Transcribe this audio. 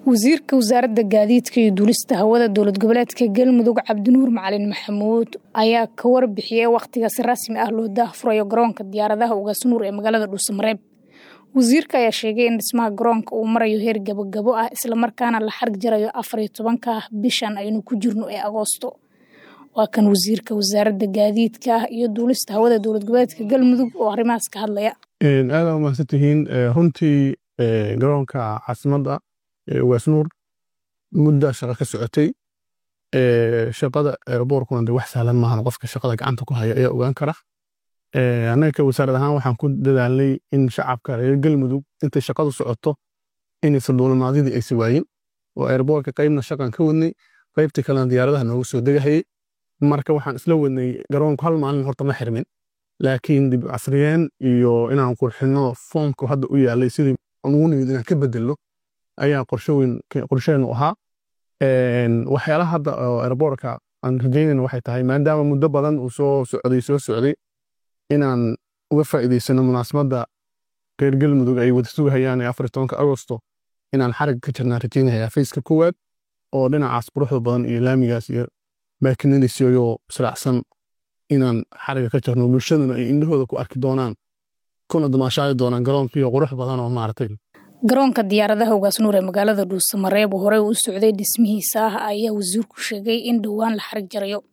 wasiirka wasaaradda gaadiidka iyo duulista hawada dowlad goboleedka galmudug cabdinuur macalin maxamuud ayaa ka warbixiyey wakhtiga si rasmi ah loo daahfurayo garoonka diyaaradaha ugaasnuur ee magaalada dhuusamareeb wasiirka ayaa sheegay in dhismaha garoonka uu marayo heer gabogabo ah islamarkaana la xarig jarayo afar iyo tobanka bishan aynu ku jirno ee agoosto waa kan wasiirka wasaaradda gaadiidka iyo duulista hawada dowlad goboleedka galmudug oo arrimahaas ka hadlaya aada umahadsan tihiin runtii garoonka caasimadda ugaasnuur mudda shaqa ka socotay shaqada boorkuna de wax sahlan maahan qofka shaqada gacanta ku haya ayaa ogaan kara annaga ka wasaarad ahaan waxaan ku dadaalnay in shacabka reer galmudug intay shaqadu socoto inaysan duulimaadidii aysa waayin oo airboorka qaybna shaqan ka wadnay qaybtii kalena diyaaradaha noogu soo degahayay marka waxaan isla wadnay garoonku hal maalin horta ma xirmin laakiin dib casriyeen iyo inaan qurxino foomku hadda u yaalay sidii ugu nimid inaan ka bedelno ayaa qorsheenu ahaa waxyaalaha hadda airboorka aan rajaynayna waxay tahay maadaama muddo badan uu soo socday soo socday inaan uga faa'iidaysano munaasabadda reer galmudug ay wada sugahayaan ee afar tobanka agosto inaan xarigga ka jirnaan rajaynayaa fayska koowaad oo dhinacaas quruxda badan iyo laamigaas iyo baakinadiisiyoo israacsan inaan xarigga ka jirno bulshaduna ay indhahooda ku arki doonaan kuna damaashaadi doonaan garoonkiiyo qurux badan oo maaragtay garoonka diyaaradaha ugaasnuur ee magaalada dhuusamareeb oo horey u socday dhismihiisa ah ayaa wasiirku sheegay in dhowaan la xarig jarayo